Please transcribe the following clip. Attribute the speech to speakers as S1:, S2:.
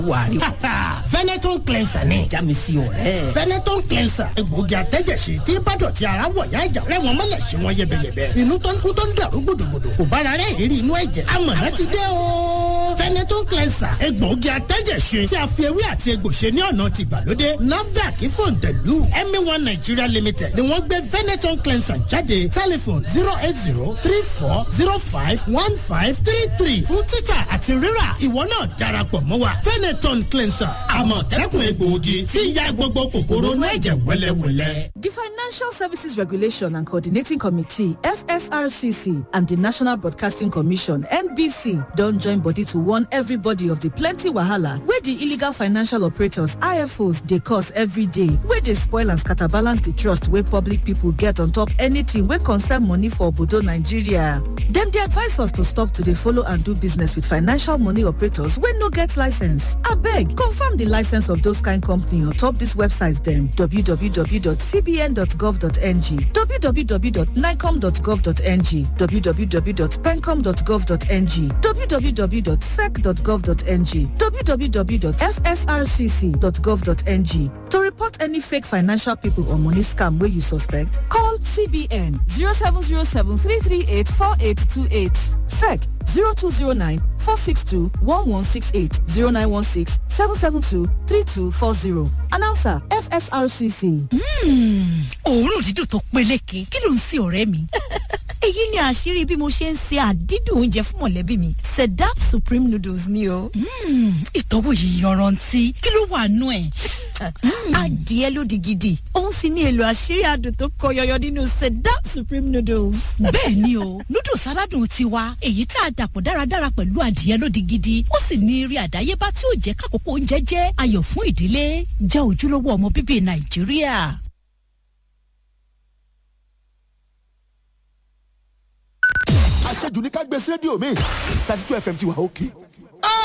S1: wàrí o.
S2: Veneton cleanser ni.
S1: já mi sí ọ̀rẹ́.
S2: Veneton cleanser egbòogi àtẹ́jẹsí tí bádọ̀tí ara wọ̀ yá ìjà rẹ̀ wọ́n mọ̀lẹ̀ sí wọn yẹbẹyẹbẹ. inú tó ń kú tó ń dàrú gbòdògbòdò kò bára rẹ̀ ìrírí inú ẹ̀jẹ̀. amọ̀nà ti dé o. Veneton cleanser egbòogi àtẹ́jẹsí tí a fi ewé àti egbò ṣe ní ọ̀nà ti gbàlódé. NAFDAC fòǹtẹ̀lù MA1 Nigeria Limited ni wọ́n gbé Veneton cleanser jáde tẹlifon zero eight zero three four zero five one five three three fún títà àti rírà ìwọ náà darapọ̀ mọ́ wa Veneton cleanser àmọ̀tẹ́kùn egbòogi tí ń ya gbogbo kòkòrò inú ẹ̀jẹ̀ wẹ́lẹ́wẹ́lẹ́.
S3: The Financial Services Regulation and Coordinating Committee, FSRCC, and the National Broadcasting Commission, NBC, don't join body to warn everybody of the plenty wahala where the illegal financial operators, IFOs, they cause every day, where they spoil and scatterbalance the trust where public people get on top anything where concern money for Obodo Nigeria. Them they advise us to stop to dey follow and do business with financial money operators wey no get license. Abeg, confirm the license of those kind company on top these websites dem www.cbn.gov.ng, www.nicom.gov.ng, www.pencom.gov.ng, www.sec.gov.ng, www.fsrcc.gov.ng. To report any fake financial people or money scam wey you suspect, call CBN 0707 338 4828, SEC 0209 462 1168 0916 772 3240. Announcer FSRCC.
S4: òórùn dídùn tó peléke kí ló ń sin ọ̀rẹ́ mi.
S5: èyí ni àṣírí bí mo ṣe ń se àdídùn oúnjẹ fún mọ̀lẹ́bí mi sedap supreme noodles ni o.
S4: ìtọ́wò yìí yanrantí kí ló wà nú ẹ̀.
S5: adìẹ lódì gidi òun sì ní èlò àṣírí adùn tó kọ yọyọ nínú sedap supreme noodles.
S4: bẹ́ẹ̀ ni o noodles aládùn tiwa èyí tá a dàpọ̀ dáradára pẹ̀lú adìẹ lódì gidi ó sì ní eré àdáyébá tí ó jẹ́ kákòókò oúnjẹ jẹ́ ayọ̀ fún ìdílé jẹ́ ojúlówó ọmọ bíbí nàìjíríà.
S6: àṣejù ní ká gbé sí rédíò mi thirty two fm ti wà òkè